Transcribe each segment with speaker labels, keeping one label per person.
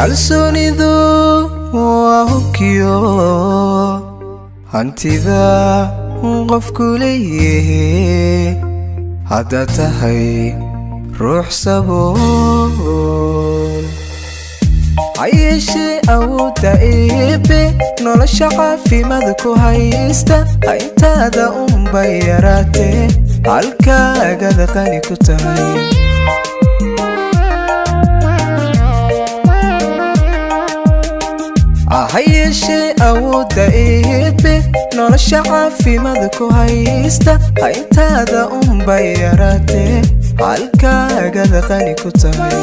Speaker 1: kalsoonidu waa hubkiyo hantida qofku leeyahe haddaad tahay ruux sabool hayeeshee awoodda eebe nolosha caafimaad ku haysta intaada unbay yaraatee halkaagada qani ku tahay hayeeshee awoodda eebe nolosha caafimaad ku haysta intaada unbay yaraatee halkaagada qani ku tahay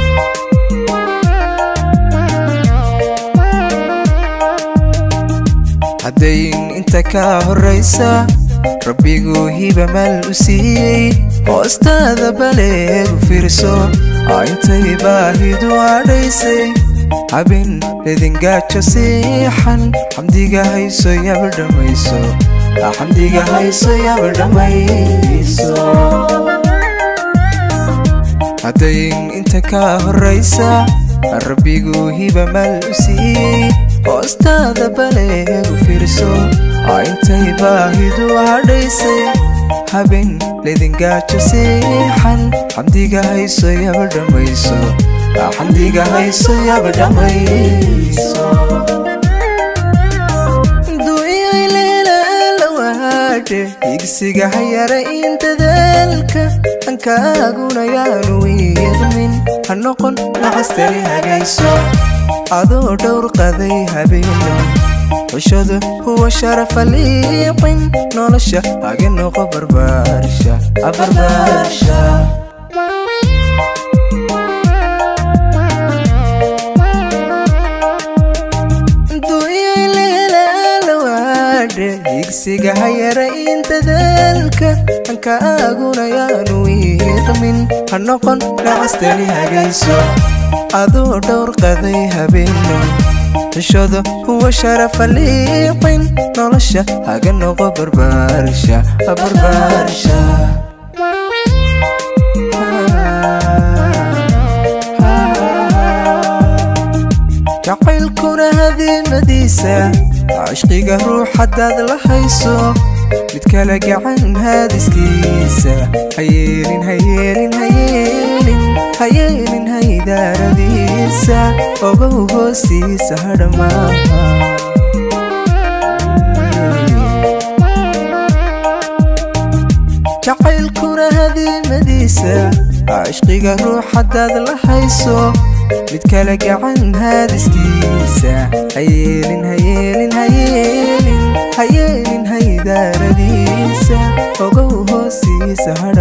Speaker 1: haddayn inta ka horraysa rabbiguu hiba maal u siiyey hoostaada baleegu fiirso intay baahidu adhaysay habin ledingaajo siixan xamdiga hayso yaba dhammayso xamdiga hayso yaba dhammayso haddayn inta ka horraysa rabbiguu hiba maal u siiyey hoostaada baleegu fiirso intay baahidu hadhaysay habin ledingaajo siixan xamdiga hayso yaba dhammayso xamdiga hayso yaba dhammayso du'iyayleelalawaadhe higsiga hayara in dadaalka hankaaguna yaanu wiiqmin ha noqon nacastani hagayso adoo dhowr qaday habeeno xushadu huwa sharafa liiqin nolosha haga noqo barbaarsha abarbaarsha higsiga hayara in dadaalka hankaaguna yaanu wiiqmin ha noqon nacastani hagayso adoo dhowr qaday habeeno xushada huwa sharafa liiqin nolosha haga noqo barbaarsha barbaarsha jacaylkuna hadiimadiisa cishqiga ruux haddaad la hayso mid kale gacan haadiskiisa hayeelin hayeelin hayeelin hayeelin haydaaradiisa ogow hoostiisa hadhamaa jacaylkuna hadiimadiisa cishqiga ruux haddaad la hayso mid kale gacan haadiskiisa hayeelin hayeelin hayeelin hayeelin haydaaradiisa ogow hoostiisa